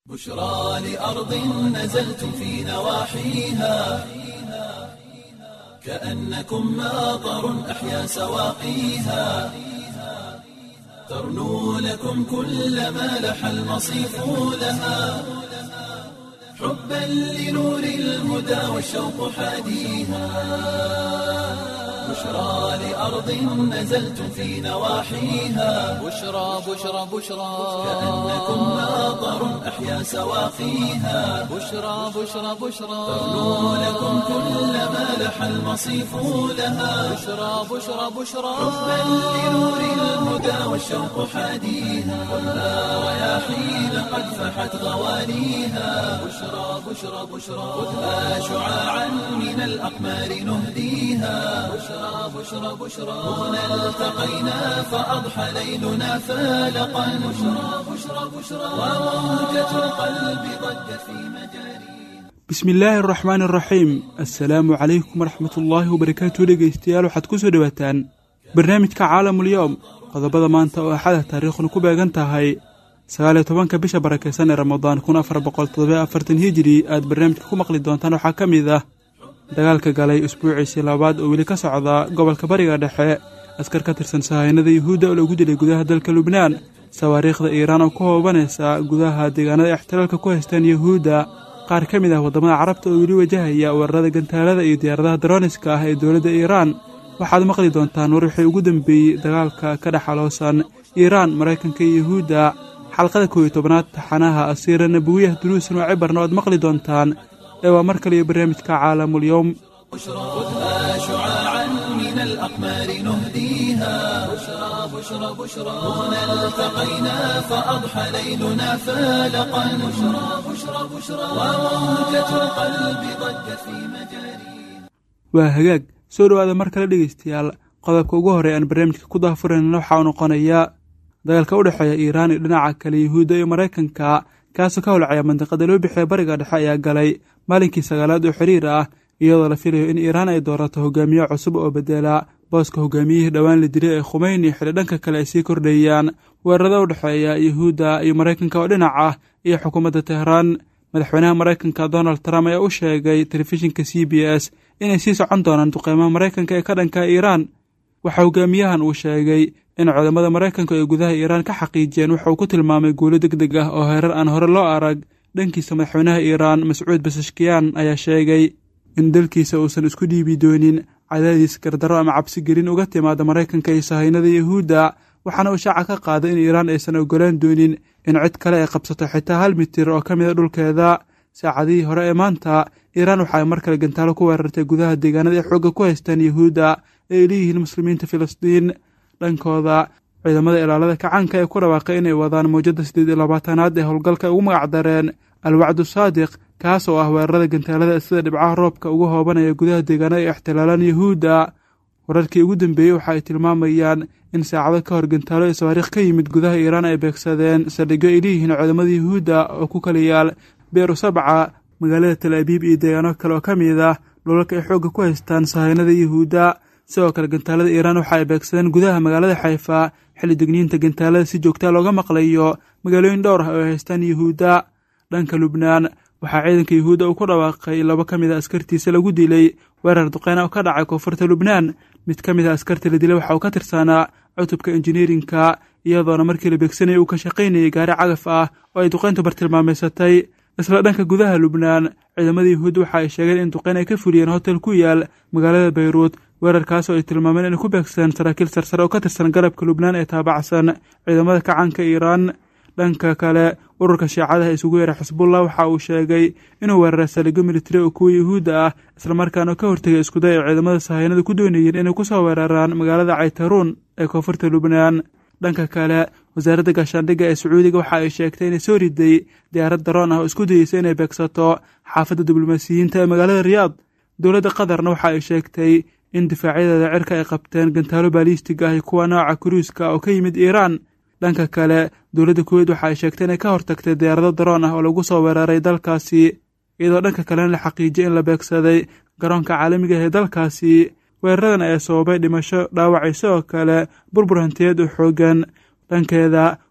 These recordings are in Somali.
بشرى لأرض نزلتم في نواحيها كأنكم ماطر أحيا سواقيها ترنو لكم كل ما لح المصيف لها حبا لنور الهدى والشوق حاديها بشرى لأرض نزلتم في نواحيها بشرى بشرى بشرى كأنكم ماطر أحيا سواقيها بشرى بشرى بشرى ترنو لكم كل ما لح المصيف لها بشرى بشرى بشرى حبا لنور الهدى والشوق حاديها خذها رياحين قد فحت غوانيها بشرى بشرى بشرى خذها شعاعا من الأقمار نهديها بشرى بشرى بشرى هنا التقينا فأضحى ليلنا فالقا بشرى بشرى بشرى وموجة القلب ضجت في مجاريها bismi illaahi araxmaan araxiim assalaamu calaykum waraxmat ullaahi wabarakaatu dhegeystayaal waxaad ku soo dhowaataan barnaamijka caalamulyoom qodobada maanta oo axada taariikhuna ku beegan tahay sagaal iyo tobanka bisha barakeysan ee ramadaan kun afar boqol toddoba afartan hijiri aad barnaamijka ku maqli doontaan waxaa ka mid ah dagaalka galay usbuuciisii labaad oo weli ka socda gobolka bariga dhexe askar ka tirsan sahaynada yuhuudda oo lagu dilay gudaha dalka lubnaan sawaariikhda iiraan oo ku hoobanaysa gudaha deegaanada ixtilaalka ku haystaan yuhuudda qaar ka mid ah waddamada carabta oo weli wajahaya weerarada gantaalada iyo diyaaradaha darooniska ah ee dowladda iiraan waxaad maqli doontaan war wixii ugu dambeeyey dagaalka ka dhexaloosan iiraan maraykanka iyo yuhuudda xalqada koow iyo tobanaad taxanaha asiira nabawiyah duruusan oo cibarna oad maqli doontaan ee waa mar kale iyo barnaamijka caalamulyoom خذها شعاعا من الأقمار نهديها بشرى بشرى بشرى هنا التقينا فأضحى ليلنا فالقا بشرى بشرى بشرى وموجة القلب ضجت في مجاريها waa hagaag soo dhowaada mar kale dhegeystayaal qodobka ugu horey aan barnaamijka ku daahfurayna waxaa uu noqonayaa dagaalka u dhexeeya iiraan iyo dhinaca kale yuhuudda iyo maraykanka kaasoo ka holcaya mandiqada loo bixiya bariga dhexe ayaa galay maalinkii sagaalaad oo xiriir ah iyadoo la filayo in iiraan ay doorato hogaamiye cusub oo bedela booska hogaamiyihii dhowaan la dilay ee khumeyni xili dhanka kale ay sii kordhayaan weerarada u dhexeeya yuhuudda iyo maraykanka oo dhinac ah iyo xukuumadda tehraan madaxweynaha maraykanka donald trump ayaa u sheegay telefishinka c b s inay sii socon doonaan duqeymaha maraykanka ee ka dhanka iiraan waxaa hogaamiyahan uu sheegay in cudamada maraykanka ay gudaha iiraan ka xaqiijiyeen waxa uu ku tilmaamay guulo deg deg ah oo heerar aan hore loo arag dhankiisa madaxweynaha iiraan mascuud basashkiyan ayaa sheegay in dalkiisa uusan isku dhiibi doonin cadaadiis gardarro ama cabsi gelin uga timaada maraykanka iyo sahaynada yuhuudda waxaana uu shaaca ka qaaday in iiraan aysan ogolaan doonin in cid kale ay qabsato xitaa hal mitir oo ka mida dhulkeeda saacadihii hore ee maanta iiraan waxa ay mar kale gantaalo ku weerartay gudaha deegaanada ay xoogga ku haystaan yuhuudda ee ay leeyihiin muslimiinta filistiin dhankooda ciidamada ilaalada kacaanka ee ku dhawaaqay inay wadaan mawjadda siddeed iyo labaatanaad ee howlgalka ay ugu magacdareen alwacdu saadiq kaas oo ah weerarada gantaalada sida dhibcaha roobka ugu hoobanaya gudaha deegaanada ay ixtilaalaan yuhuudda wararkii ugu dambeeyey waxa ay tilmaamayaan in saacado ka hor gantaalo iyo sawaariikh ka yimid gudaha iiraan ay beegsadeen saldhigyo ay leeyihiin ciidamada yuhuudda oo ku kala yaal beeru sabca magaalada tal abiib iyo deegaano kale oo ka mid ah dhulalka ay xoogga ku haystaan sahaynada yuhuudda sidoo kale gantaalada iiraan waxa ay beegsadeen gudaha magaalada xayfa xilli degniinta gantaalada si joogtaa looga maqlayo magaalooyin dhowr ah oo ay haystaan yuhuudda dhanka lubnaan waxaa ciidanka yuhuudda uu ku dhawaaqay laba ka mid a askartiisa lagu dilay weerar duqeyna oo ka dhacay koonfurta lubnaan mid ka mid a askarta la dilay waxa uu ka tirsanaa cutubka injineerinka iyadoona markii la beegsanayay uu ka shaqaynayay gaari cagaf ah oo ay duqeyntu bartilmaameysatay isla dhanka gudaha lubnaan ciidamada yuhuudda waxa ay sheegeen in duqeyn ay ka fuliyeen hotel ku yaal magaalada bayruud weerarkaas oo ay tilmaameen inay ku beegsadeen saraakiil sarsare oo ka tirsan garabka lubnaan ee taabacsan ciidamada kacaanka iiraan dhanka kale ururka shiicadaha isugu yeeray xisbullah waxa uu sheegay inuu weeraray saldhigyo militari oo kuwa yuhuudda ah islamarkaana ka hortegay iskuday ay ciidamada sahaynada ku doonayeen inay ku soo weeraraan magaalada caytaruun ee koonfurta lubnaan dhanka kale wasaaradda gaashaandhigga ee sacuudiga waxa ay sheegtay inay soo riday diyaarad daroon ah oo isku dayeysa inay beegsato xaafadda diblomaasiyiinta ee magaalada riyaad dowladda qatarna waxa ay sheegtay in difaacyadeeda cirka ay qabteen gantaalo baaliistig ah iyo kuwa nooca kuruuska oo ka yimid iiraan dhanka kale dowladda kuweyt waxa ay sheegtay inay ka hortagtay diyaarado daroon ah oo lagu soo weeraray dalkaasi iyadoo dhanka kalena la xaqiijiyay in la beegsaday garoonka caalamiga ah ee dalkaasi weeraradan ayaa sababay dhimasho dhaawacay sidoo kale burbur hantiyeed oo xoogan dhankeeda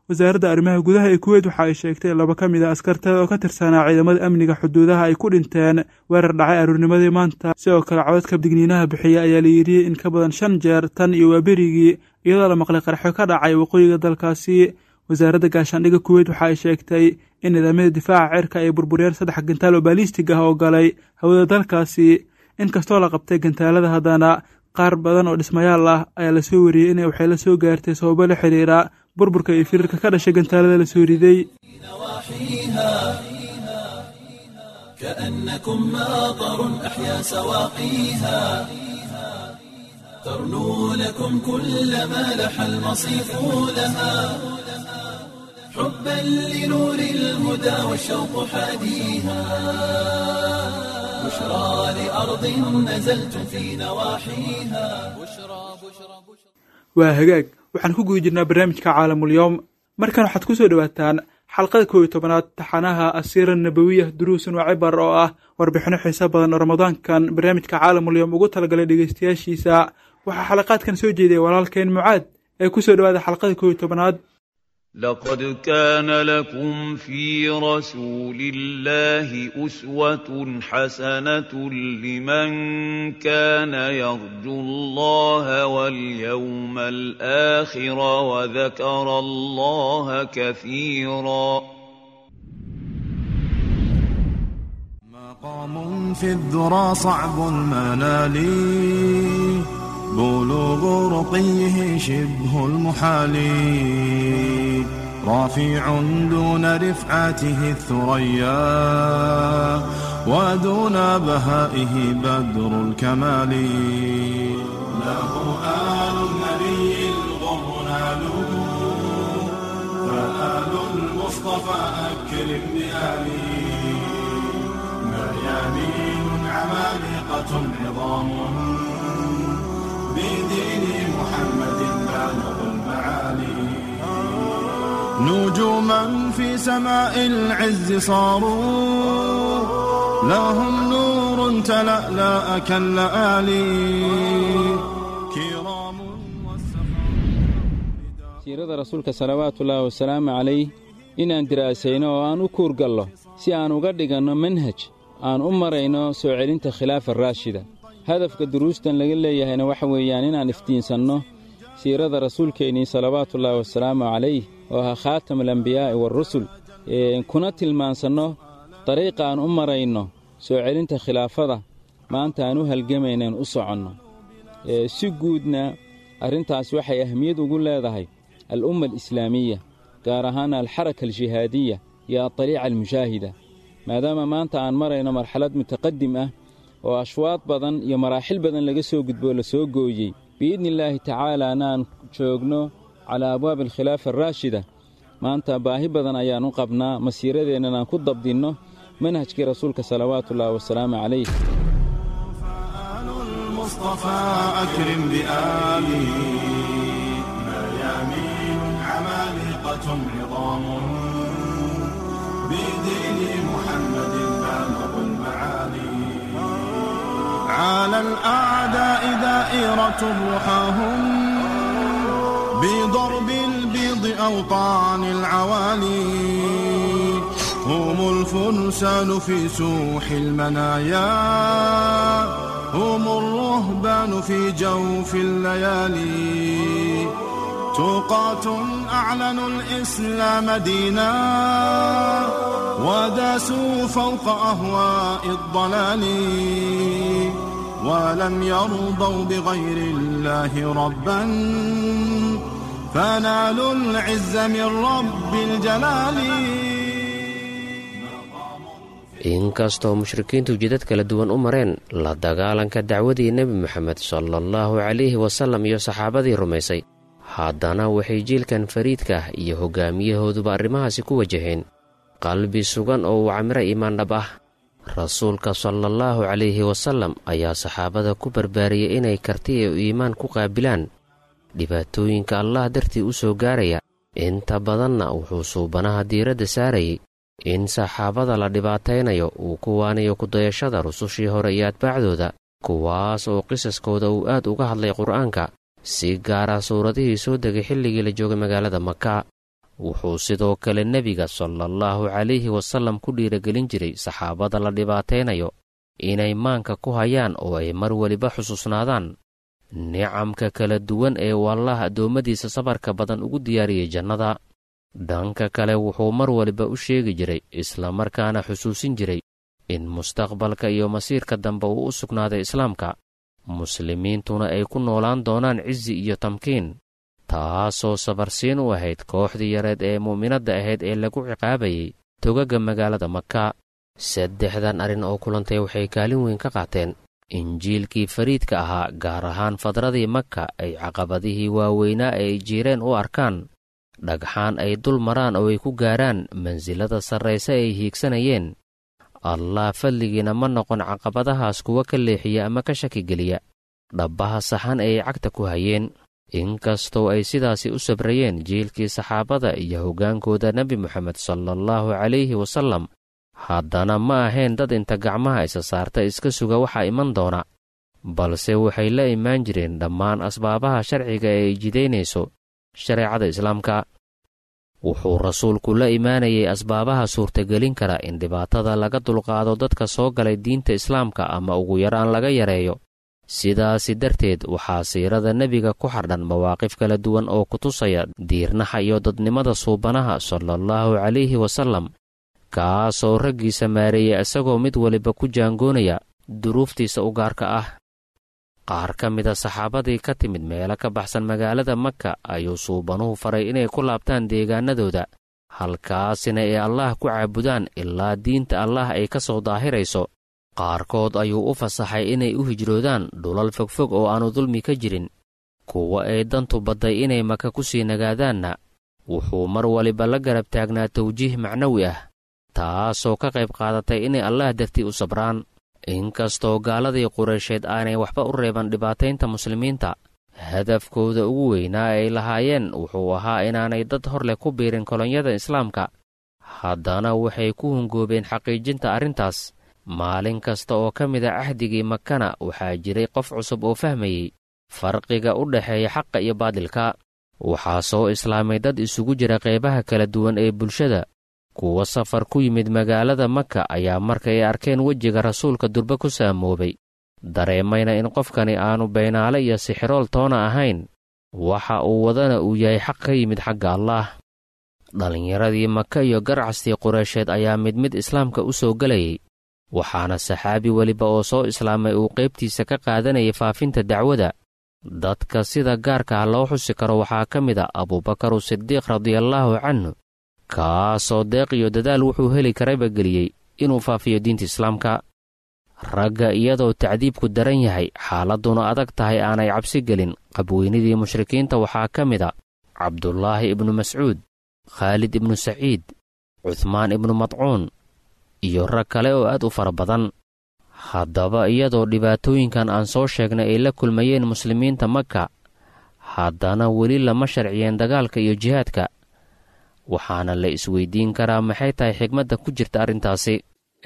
wasaaradda arrimaha gudaha ee kuweyt waxa ay sheegtay in laba ka mid a askarteeda oo ka tirsanaa ciidamada amniga xuduudaha ay ku dhinteen weerar dhacay aroornimadii maanta sidoo kale codadka digniinaha bixiya ayaa la yidhi in ka badan shan jeer tan iyo waaberigii iyadoo la maqlay qarxo ka dhacay waqooyiga dalkaasi wasaaradda gaashaandhigga kuweyt waxa ay sheegtay in nidaamyada difaaca cirka ay burburiyeen saddex gantaal oo baalistig ah oo galay hawada dalkaasi inkastoo la qabtay gantaalada haddana qaar badan oo dhismayaal ah ayaa lasoo wariyey in waxay la soo gaartay sababo la xiriira burburka iyo firirka ka dhashay gantaalada lasoo riday كأنكم ماطر أحيا سواقيها ترنو لكم كل ما لح المصيف لها حبا لنور الهدى والشوق حاديها بشرى لأرض نزلتم في نواحيها waa hagaag waxaan ku guda jirnaa barnaamijka caalamulyoom markan waxaad ku soo dhowaataan xalqada koob iyo tobanaad taxanaha asiira nabawiya duruusun waa cibar oo ah warbixino xiiso badan oo ramadaankan barnaamijka caalamulyoom ugu talagalay dhegeystayaashiisa waxaa xalaqaadkan soo jeediyay walaalkeen mucaad ee ku soo dhowaada xalqada koob iyo tobanaad لقد كان لكم في رسول الله أسوة حسنة لمن كان يرجو الله واليوم الآخر وذكر الله كثيرا مقام في الذرى صعب المنال بلوغ رقيه شبه المحال رافع دون رفعته الثريا ودون بهائه بدر الكمال له آل النبي الغر ناله فآل المصطفى أكرم بآله مريانين عمالقة عظام بدين محمد بالغ المعالي نجوما في سماء العز صاروا لهم نور تلألأ كاللآلي كرام siirada rasuulka salawaatuullaahi wasalaamu calayh inaan diraasayno oo aan u kuurgallo si aan uga dhiganno manhaj aan u marayno soo celinta khilaafa raashida hadafka duruustan laga leeyahayna waxa weeyaan inaan iftiinsanno siirada rasuulkeennii salawaatullaahi wasalaamu calayh oo ahaa khaatamulambiyaa'i waarusul kuna tilmaansanno dariiqa aan u marayno soo celinta khilaafada maanta aan u halgamaynaen u soconno si guudna arrintaas waxay ahmiyad ugu leedahay al'umma alislaamiya gaar ahaan alxaraka aljihaadiya iyo adaliica almushaahida maadaama maanta aan marayno marxalad mutaqadim ah oo ashwaad badan iyo maraaxil badan laga soo gudboo la soo gooyey biidni illaahi tacaalaana aan joogno calaa abwaabi alkhilaafa araashida maanta baahi badan ayaan u qabnaa masiiradeennan aan ku dabdinno manhajkii rasuulka salawaatuullaahi wasalaamu calayh فآل المصطفى أكرم بآله مريامين عمالقة عظام بدين محمد بالغ المعالي على الأعداء دائرة رحاهم بضرب البيض أوطان العوالي هم الفرسان في سوح المنايا هم الرهبان في جوف الليالي توقات أعلنوا الإسلام دينا وداسوا فوق أهواء الضلال ولم يرضوا بغير الله ربا فنالوا العز من رب الجلال inkastoo mushrikiintu jidad kala duwan u mareen la dagaalanka dacwadii nebi moxamed sala allahu calayhi wasallam iyo saxaabadii rumaysay haddana waxay jiilkan fariidka ah iyo hoggaamiyahooduba arrimahaasi ku wajaheen qalbi sugan oo uu camiro iimaan dhab ah rasuulka salaallahu calayhi wasallam ayaa saxaabada ku barbaariyey inay karti iyo iimaan ku qaabilaan dhibaatooyinka allah dartii u soo gaaraya inta badanna wuxuu suubanaha diiradda saarayay in saxaabada la dhibaataynayo uu ku waanayo kudayashada rusushii hore iyo atbaacdooda kuwaas oo qisaskooda uu aad uga hadlay qur'aanka si gaara suuradihii soo degay xilligii la joogay magaalada maka wuxuu sidoo kale nebiga salaallahu calayhi wasallam ku dhiiragelin jiray saxaabada la dhibaataynayo inay maanka ku hayaan oo ay mar weliba xusuusnaadaan nicamka kala duwan ee wallaah addoommadiisa sabarka badan ugu diyaariyey jannada dhanka kale wuxuu mar waliba u sheegi jiray islamarkaana xusuusin jiray in mustaqbalka iyo masiirka dambe uu u sugnaaday islaamka muslimiintuna ay ku noolaan doonaan cizi iyo tamkiin taasoo sabarsiin u ahayd kooxdii yareed ee mu'minadda ahayd ee lagu ciqaabayay togaga magaalada maka saddexdan arrin oo kulantay waxay kaalin weyn ka qaateen injiilkii fariidka ahaa gaar ahaan fadradii maka ay caqabadihii waaweynaa ee ay jiireen u arkaan dhagxaan ay dul maraan oo ay ku gaaraan mansilada sarrayse ay hiigsanayeen allah fadligiina ma noqon caqabadahaas kuwa ka leexiya ama ka shakigeliya dhabbaha saxan ee ay cagta ku hayeen inkastoo ay sidaasi u sabrayeen jiilkii saxaabada iyo hoggaankooda nebi moxamed salaallahu calayhi wasallam haddana ma ahayn dad inta gacmaha isa saarta iska suga waxaa iman doona balse waxay la imaan jireen dhammaan asbaabaha sharciga ee ay jidaynayso shareecada islaamka wuxuu rasuulku la imaanayay asbaabaha suurtagelin kara in dhibaatada laga dulqaado dadka soo galay diinta islaamka ama ugu yaraan laga yareeyo sidaasi darteed waxaa siirada nebiga ku xardhan mawaaqif kala duwan oo ku tusaya diirnaxa iyo dadnimada suubanaha salaallahu calayhi wasallam kaasoo raggiisa maareeya isagoo mid waliba ku jaangoonaya duruuftiisa u gaarka ah qaar ka mida saxaabadii ka timid meelo ka baxsan magaalada maka ayuu suubanuhu faray inay ku laabtaan deegaanadooda halkaasina ay allaah ku caabudaan ilaa diinta allaah ay ka soo daahirayso qaarkood ayuu u fasaxay inay u hijroodaan dhulal fogfog oo aanu dulmi ka jirin kuwa ay dantu badday inay maka ku sii nagaadaanna wuxuu mar waliba la garab taagnaa tawjiih macnawi ah taasoo ka qayb qaadatay inay allaah dartii u sabraan inkastoo gaaladii qureysheed aanay waxba u reeban dhibaataynta muslimiinta hadafkooda ugu weynaa ay lahaayeen wuxuu ahaa inaanay dad hor leh ku biirin kolonyada islaamka haddana waxay ku hungoobeen xaqiijinta arrintaas maalin kasta oo ka mida cahdigii makana waxaa jiray qof cusub oo fahmayey farqiga u dhexeeya xaqa iyo baadilka waxaa soo islaamay dad isugu jira qeybaha kala duwan ee bulshada kuwa safar ku yimid magaalada maka ayaa markay arkeen wejiga rasuulka durbe ku saamoobay dareemayna in qofkani aanu beenaale iyo sixirool toona ahayn waxa uu wadana uu yahay xaq ka yimid xagga allaah dhallinyaradii maka iyo garcastii qureysheed ayaa mid mid islaamka u soo gelayay waxaana saxaabi weliba oo soo islaamay uu qaybtiisa ka qaadanayay faafinta dacwada dadka sida gaarkaah loo xusi karo waxaa ka mid a abuubakaru sidiiq radiallaahu canhu kaasoo deeq iyo dadaal wuxuu heli karayba geliyey inuu faafiyo diinta islaamka ragga iyadoo tacdiibku daran yahay xaaladduna adag tahay aanay cabsi gelin qabweynidii mushrikiinta waxaa ka mid a cabdulaahi ibnu mascuud khaalid ibnu saciid cuhmaan ibnu madcuun iyo rag kale oo aad u fara badan haddaba iyadoo dhibaatooyinkan aan soo sheegnay ay la kulmayeen muslimiinta maka haddana weli lama sharciyeen dagaalka iyo jihaadka waxaana la isweydiin karaa maxay tahay xigmadda ku jirta arrintaasi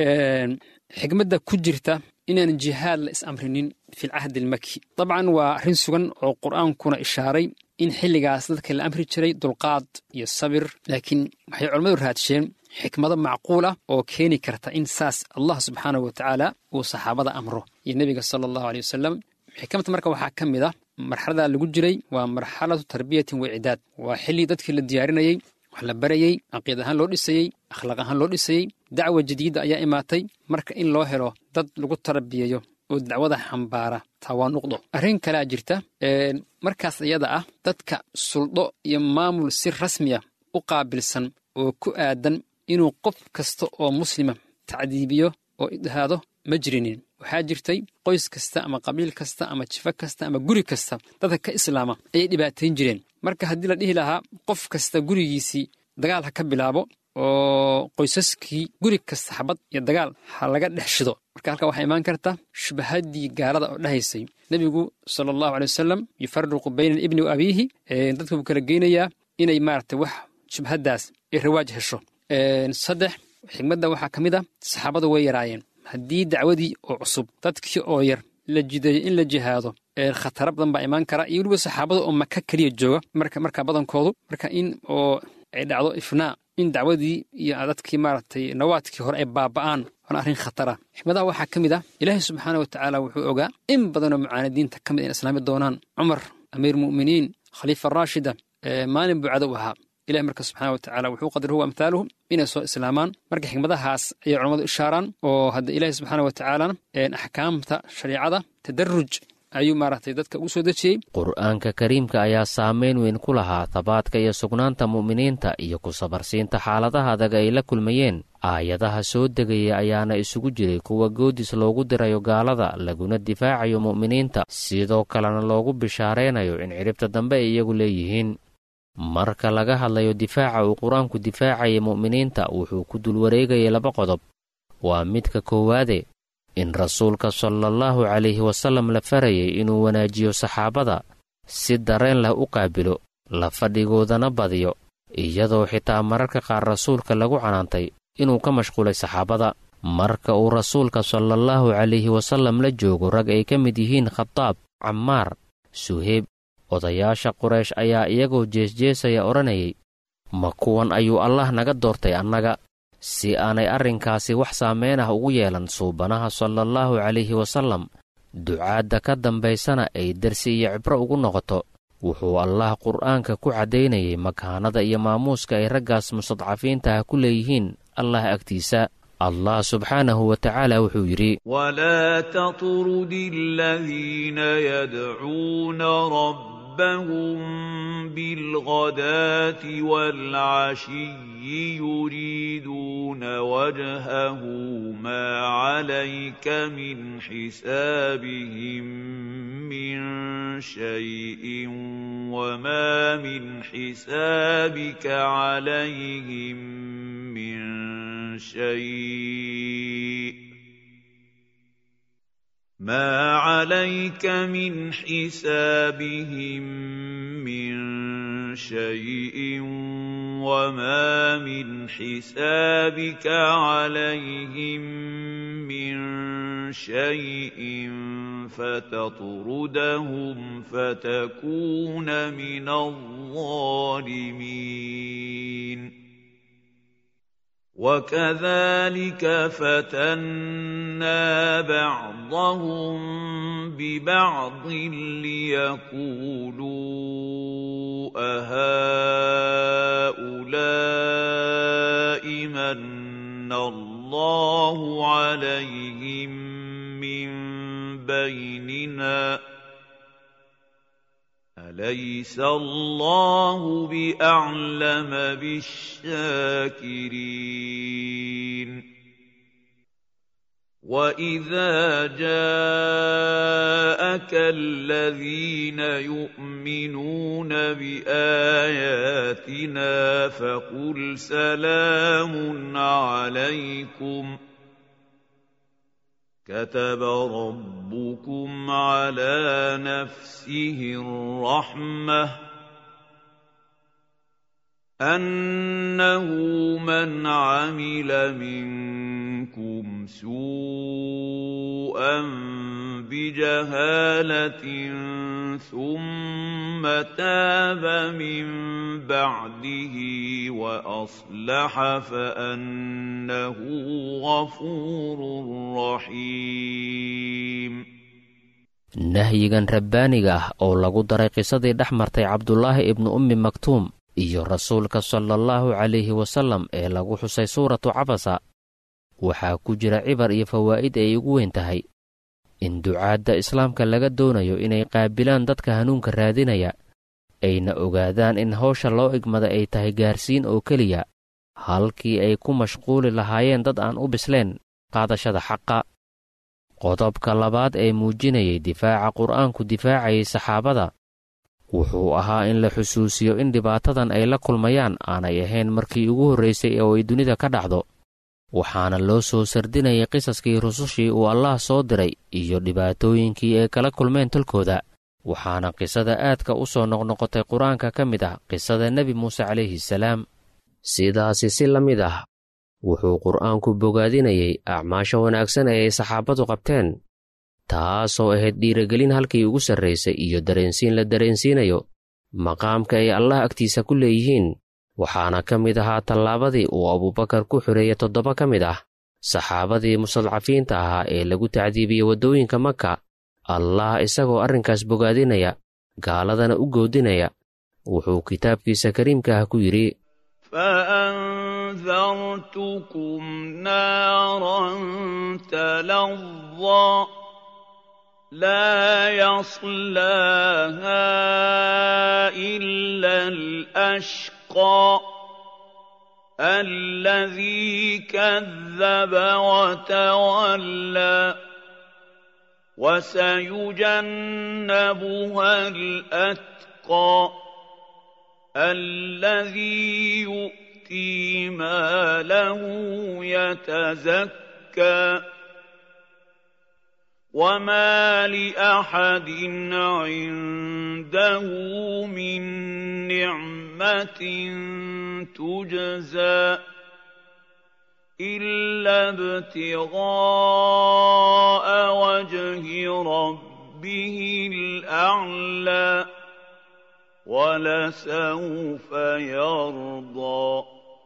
xigmadda ku jirta inaan jihaad la is-amrinin filcahdi almaki dabcan waa arrin sugan oo qur'aankuna ishaaray in xilligaas dadka la amri jiray dulqaad iyo sabir laakiin waxay culammadu raadsheen xikmado macquul ah oo keeni karta in saas allah subxaanahu wa tacaala uu saxaabada amro iyo nebiga sala allahu aley wasalam xikmadta marka waxaa ka mid ah marxalada lagu jiray waa marxalatu tarbiyatin wa icdaad waa xilli dadkii la diyaarinayey wax la barayey caqiid ahaan loo dhisayey akhlaaq ahaan loo dhisayey dacwa jadiida ayaa imaatay marka in loo helo dad lagu tarbiyayo oo dacwada xambaara taa waa nuqdo arrin kalea jirta markaas iyada ah dadka suldho iyo maamul si rasmiya u qaabilsan oo ku aadan inuu qof kasta oo muslima tacdiibiyo oo idhaado ma jirinin waxaa jirtay qoys kasta ama qabiil kasta ama jifo kasta ama guri kasta dadka ka islaama ayay dhibaatayn jireen marka haddii la dhihi lahaa qof kasta gurigiisii dagaal ha ka bilaabo oo qoysaskii guri kasta xabad iyo dagaal ha laga dhex shido marka halkaa waxaa imaan karta shubahaddii gaalada oo dhahaysay nebigu sala allahu aley wasalam yufariqu bayna alibni wa abiihi dadka buu kala geynayaa inay maaragtay wax shubhaddaas ay rawaaj hesho saddex xigmadda waxaa ka mid a saxaabadu way yaraayeen haddii dacwadii oo cusub dadkii oo yar la jideeyo in la jihaado khatara badan baa imaan kara iyo weliba saxaabada oo maka keliya jooga marka markaa badankoodu marka in oo ay dhacdo ifnaa in dacwadii iyo dadkii maaragtay nawaadkii hore ay baaba'aan waana arrin khatara xikmadaha waxaa ka mid ah ilaahay subxaana wa tacaala wuxuu ogaa in badanoo mucaanadiinta ka mid in islaami doonaan cumar amiir mu'miniin khaliifa raashida maalin buu cadow ahaa ilahi marka subxana wa tacala wuxuu qadar huwa amthaaluhum inay soo islaamaan marka xikmadahaas ayay culammadu ishaaraan oo hadda ilaahi subxaana wa tacaalana axkaamta shariicada tadaruj ayuu maaragtay dadka ugu soo dejiyey qur'aanka kariimka ayaa saamayn weyn ku lahaa tabaadka iyo sugnaanta mu'miniinta iyo ku sabarsiinta xaaladaha adag ay la kulmayeen aayadaha soo degaya ayaana isugu jiray kuwa goodis loogu dirayo gaalada laguna difaacayo mu'miniinta sidoo kalena loogu bishaaraynayo in cidhibta dambe ay iyagu leeyihiin marka laga hadlayo difaaca uu qur-aanku difaacaya mu'miniinta wuxuu ku dul wareegayay laba qodob waa midka koowaade in rasuulka salaallahu calayhi wasallam la farayay inuu wanaajiyo saxaabada si dareen leh u qaabilo la fadhigoodana badiyo iyadoo xitaa mararka qaar rasuulka lagu canaantay inuu ka mashquulay saxaabada marka uu rasuulka salaallahu calayhi wasallam la joogo rag ay ka mid yihiin khadaab cammaar suheyb odayaasha quraysh ayaa iyagoo jeesjeesaya odhanayay ma kuwan ayuu allah naga doortay annaga si aanay arrinkaasi wax saameyn ah ugu yeelan suubanaha salaallahu calayhi wasallam ducaadda ka dambaysana ay darsi iyo cibro ugu noqoto wuxuu allah qur'aanka ku caddaynayay makaanada iyo maamuuska ay raggaas mustadcafiintaha ku leeyihiin allah agtiisa allah subxaanahu wa tacaala wuxuu yidhi walaa tatrudi aladiina yadcuuna rabbahum bilghadaati waalcashiyi yuriiduuna wajhahu maa calayka min xisaabihim min shayin wamaa min xisaabika calayhim min شيء ما عليك من حسابهم من شيء وما من حسابك عليهم من شيء فتطردهم فتكون من الظالمين وكذلك فتنا بعضهم ببعض ليقولوا أهؤلاء من الله عليهم من بيننا أليس الله بأعلم بالشاكرين وإذا جاءك الذين يؤمنون بآياتنا فقل سلام عليكم ۖ كتب ربكم على نفسه الرحمه انه من عمل منكم سوءا بجهاله ثم تاب من بعده واصلح فانه غفور رحيم nahyigan rabbaaniga ah oo lagu daray qisadii dhex martay cabdulaahi ibnu ummi maktuum iyo rasuulka sala allahu calayhi wasallam ee lagu xusay suuratu cabasa waxaa ku jira cibar iyo fawaa'id ay ugu weyn tahay in ducaadda islaamka laga doonayo inay qaabilaan dadka hanuunka raadinaya ayna ogaadaan in hawsha loo igmada ay tahay gaarsiin oo keliya halkii ay ku mashquuli lahaayeen dad aan u bisleen qaadashada xaqa qodobka labaad ee muujinayay difaaca qur'aanku difaacayay saxaabada wuxuu ahaa in la xusuusiyo in dhibaatadan ay la kulmayaan aanay ahayn markii ugu horraysay oo ay dunida ka dhacdo waxaana loo soo sardinayay qisaskii rusushii uu allaah soo diray iyo dhibaatooyinkii ay kala kulmeen tolkooda waxaana qisada aadka u soo noqnoqotay qur-aanka ka mid ah qisada nebi muuse calayhi salaam sidaasi si la mid ah wuxuu qur'aanku bogaadinayay acmaasha wanaagsan ee ay saxaabadu qabteen taasoo ahayd dhiiragelin halkii ugu sarraysay iyo dareensiin la dareensiinayo maqaamka ay allah agtiisa ku leeyihiin waxaana ka mid ahaa tallaabadii uu abuubakar ku xoreeyey toddoba ka mid ah saxaabadii mustadcafiinta ahaa ee lagu tacdiibiyey waddooyinka maka allah isagoo arrinkaas bogaadinaya gaaladana u goodinaya wuxuu kitaabkiisa kariimka ah ku yidhi فأنذرتكم نارا تلظى لا يصلاها إلا الأشقى الذي كذب وتولى وسيجنبها الأتقى الذي يؤتي ماله يتزكى وما لأحد عنده من نعمة تجزى إلا ابتغاء وجه ربه الأعلى ولسوف يرضى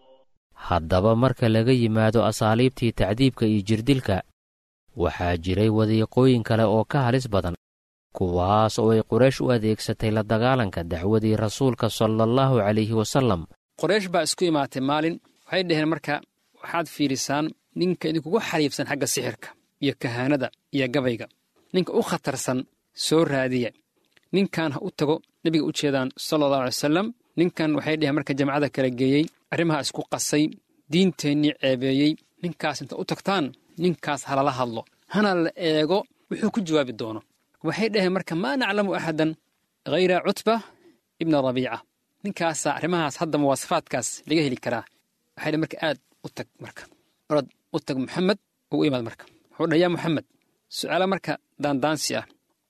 haddaba marka laga yimaado asaaliibtii tacdiibka iyo jirdilka waxaa jiray wadiiqooyin kale oo ka halis badan kuwaas oo ay quraysh u adeegsatay la dagaalanka dacwadii rasuulka sala allahu calayhi wasallam qoraysh baa isku imaatay maalin waxay dhaheen marka waxaad fiidhisaan ninka idinkugu xariifsan xagga sixirka iyo kahaanada iyo gabayga ninka u khatarsan soo raadiya ninkan ha u tago nebiga u jeedaan sala allahu alay wasalam ninkan waxay dhaheen marka jamacada kala geeyey arrimaha isku qasay diinteennii ceebeeyey ninkaas inta u tagtaan ninkaas halala hadlo hana la eego wuxuu ku jawaabi doono waxay dhaheen marka maa naclamu axadan hayra cutba ibna rabiica ninkaasaa arrimahaas hadda muwaasafaadkaas laga heli karaa waxay dhaheen marka aad u tag marka orod u tag maxamed oo u imaad marka wuxuu dhaha yaa maxamed su'aala marka daandaansi ah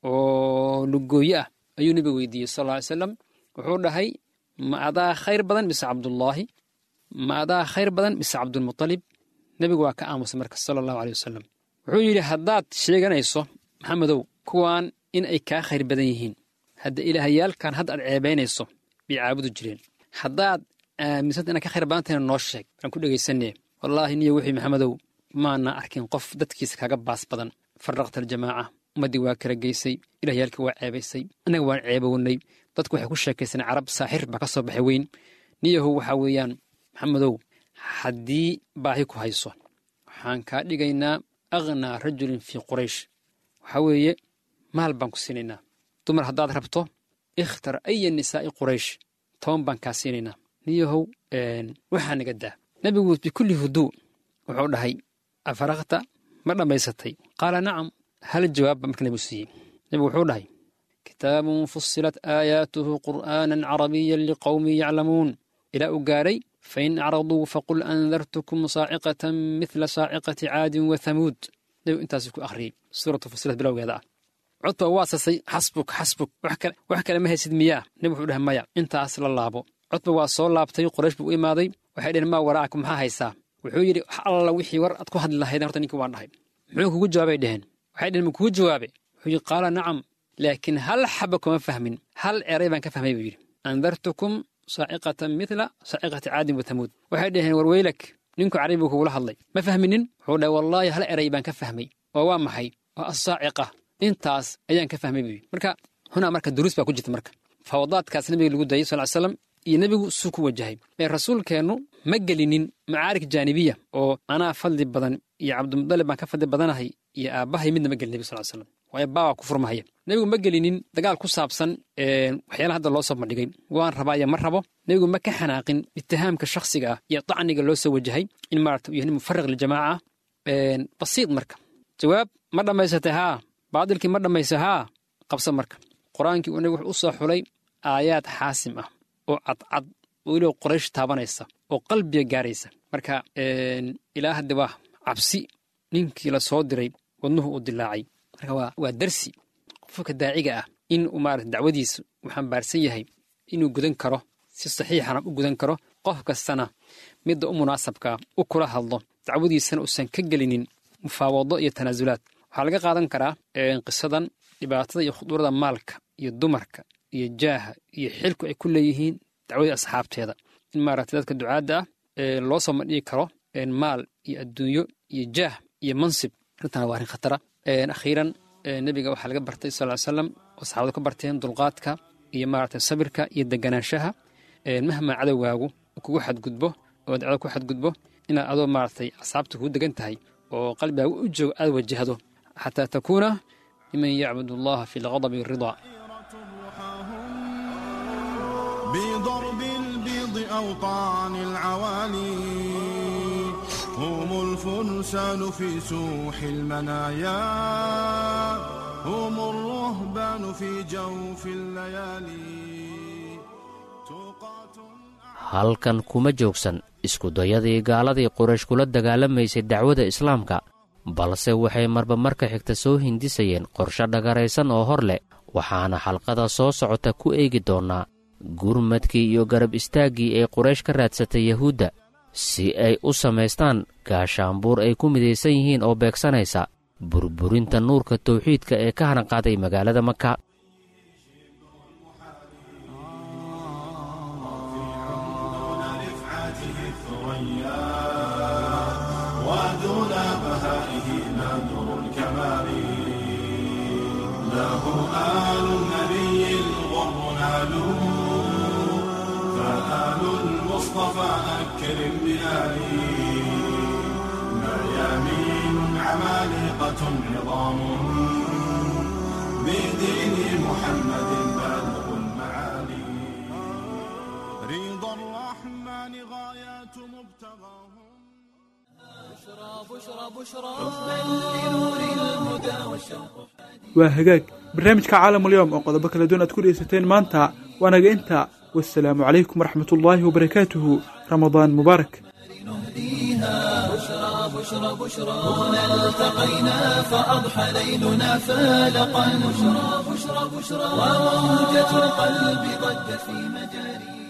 oo lugooye ah ayuu nebiga weydiiyey sal alla alay salam wuxuu dhahay ma adaa khayr badan mise cabdullaahi ma adaa khayr badan mise cabdulmutalib nebigu waa ka aamusay marka sala allahu aleyh wasalam wuxuu yidhi haddaad sheeganayso maxamedow kuwaan in ay kaa khayr badan yihiin hadda ilaahayaalkan hadda aad ceebaynayso bay caabudu jireen haddaad aaminsanta inaad ka khayr badan tahayna noo sheeg waan ku dhegaysanee wallaahi niyo wixii maxamedow maana arkin qof dadkiisa kaaga baas badan farraqta aljamaaca ummaddii waa kala geysay ilahyaalkii waa ceebaysay annaga waan ceebownay dadku waxay ku sheekaysaneen carab saaxir baa ka soo baxay weyn niyahow waxaa weeyaan maxamedow haddii baahi ku hayso waxaan kaa dhigaynaa akhnaa rajulin fii quraysh waxaa weeye maal baan ku siinaynaa dumar haddaad rabto ikhtar aya nisaa'i quraysh toban baan kaa siinaynaa niyahow waxaa naga daa nebigu bikulli huduu wuxuu dhahay afaraqta ma dhammaysatay qaala nacam hal jawaab baa marka nebigu siiyey nebigu wuxuu dhahay kitaabun fusilat aayaatuhu qur'aanan carabiyan liqowmin yaclamuun ilaa uu gaadhay fain acraduu faqul andartukum saaciqatan midla saaciqati caadin wa hamuud nebigu intaasuu ku akhriyey suuratu fusilat bilowgeeda ah codba waa sasay xasbuk xasbuk wax kale ma haysid miyaa nebigu wuxuu dhahay maya intaas la laabo codba waa soo laabtay qoraysh buu u imaaday waxay dheheen maa waraa'ak maxaa haysaa wuxuu yidhi wax alla wixii war aad ku hadli lahaydeen horta ninkii waan dhahay muxuu kugu jawaabay dheheen waxay dheheen ma kugu jawaabe wuxuu yidhi qaala nacam laakiin hal xaba kuma fahmin hal eray baan ka fahmay buu yidhi andartukum saaciqatan midla saaciqati caadin wa tamuud waxay dhaheen warweylak ninku carabi buu kugula hadlay ma fahminin wuxuu dhahay wallaahi hal eray baan ka fahmay oo waa maxay waa assaaciqa intaas ayaan ka fahmay buu yidhi marka hunaa marka duruus baa ku jirta marka fawadaadkaas nabiga lagu dayay sal slam iyo nebigu suu ku wajahay ee rasuulkeennu ma gelinin macaarik jaanibiya oo anaa fadli badan iyo cabdimudalib baan ka fadli badanahay iyo aabbahay midna ma gelin nebigu sal slam waayo baabaa ku furmahaya nebigu ma gelinin dagaal ku saabsan waxyaalaha hadda loo soo bandhigay waan rabaa iyo ma rabo nebigu ma ka xanaaqin itihaamka shakhsiga ah iyo dacniga loo soo wajahay in maarata uu yahay nin mufariq liljamaaca basiid marka jawaab ma dhammaysatay haa baadilkii ma dhammaysa haa qabsa marka qur-aankii uu nebigu wuxuu u soo xulay aayaad xaasim ah oo cadcad oo weliba qoraysh taabanaysa oo qalbiga gaaraysa marka ilaa hadda waa cabsi ninkii la soo diray wadnuhu uu dilaacay marka waa darsi qofka daaciga ah in uu maarata dacwadiisa uu xambaarsan yahay inuu gudan karo si saxiixana u gudan karo qof kastana midda u munaasabkaa u kula hadlo dacwadiisana uusan ka gelinin mufaawado iyo tanaasulaad waxaa laga qaadan karaa qisadan dhibaatada iyo khuduurada maalka iyo dumarka iyo jaaha iyo xilku ay ku leeyihiin dacwadii asxaabteeda in maaragtay dadka ducaadda ah loo soo madhigi karo maal iyo adduunyo iyo jaah iyo mansib arrintan waa arrin khatara akhiiran nebiga waxaa laga bartay sal ly slam oo saxaabadu ka barteen dulqaadka iyo maaragtay sabirka iyo deganaanshaha mahmaa cadowgaagu kugu xadgudbo oo dacdo ku xadgudbo inaad adoo maaragtay asxaabta kugu degan tahay oo qalbigaagu u joogo aad wajahdo xataa takuuna miman yacbud allaha fi lqadabi waridaa بضرب البيض أوطان العوالي هم الفرسان في سوح المنايا هم الرهبان في جوف الليالي halkan kuma joogsan iskudayadii gaaladii quraysh kula dagaalamaysay dacwada islaamka balse waxay marba marka xigta soo hindisayeen qorshe dhagaraysan oo hor leh waxaana xalqada soo socota ku eegi doonnaa gurmadkii iyo garab istaaggii ay quraysh ka raadsatay yahuudda si ay u samaystaan gaashaanbuur ay ku midaysan yihiin oo beegsanaysa burburinta nuurka tawxiidka ee ka hanaqaaday magaalada maka المصطفى أكرم بآله ميامين عمالقة عظام بدين محمد بالغ المعالي رضا الرحمن غايات مبتغاهم بشرى بشرى بشرى لنور الهدى والشوق waa hagaag barnaamijka caalamulyoom oo qodobo kala duwan aad ku dhegeysateen maanta waanaga inta wasalaamu calaykum waraxmat ullaahi wabarakaatuhu ramadaan mubaarak بشرى بشرى بشرى هنا التقينا فأضحى ليلنا فالقا بشرى بشرى بشرى وموجة القلب ضجت في مجاري